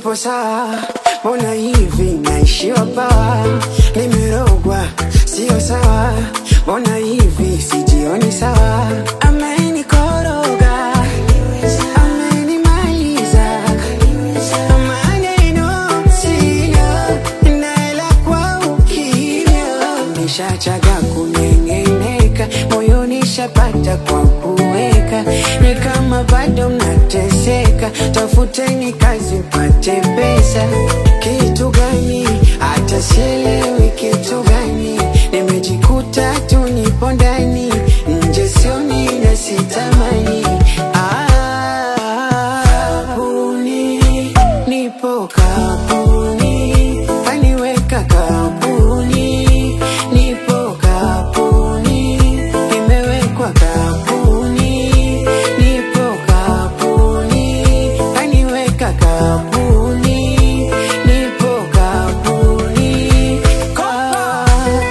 sipo sawa, mbona hivi naishiwa pawa, nimerogwa sio sawa, mbona hivi sijioni sawa, amenikoroga amenimaliza maneno sina naela kwa ukimya nishachaga kunengeneka moyoni shapata kwa kuweka ni kama bado mnateseka tafuteni kazi mpate pesa kitu gani hata sielewi kitu gani nimejikuta tu nipo ndani nje sioni na sitamani Ah, kapuni nipo kapuni kaniweka kapuni nipo kapuni nimewekwa kapuni nipo kapuni kaniweka kapuni nipo kapuni ah.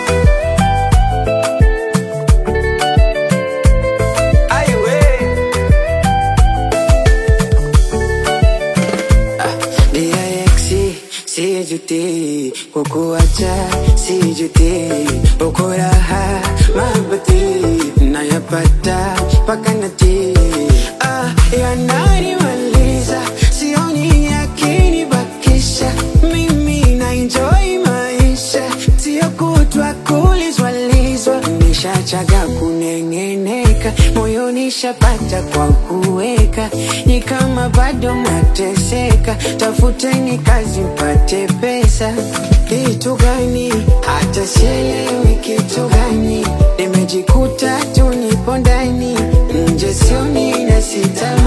DIX sijuti kukuacha sijuti uko raha mabati nayapata mpaka nati ah, yananimaliza sioni yakinibakisha mimi na enjoy maisha sio kutwa kulizwalizwa nishachaga kunengeneka moyoni shapata kwa kuweka ni kama bado mnateseka tafuteni kazi mpate pesa kitu gani hata sielewi kitu gani nimejikuta tu nipo ndani nje sioni na sita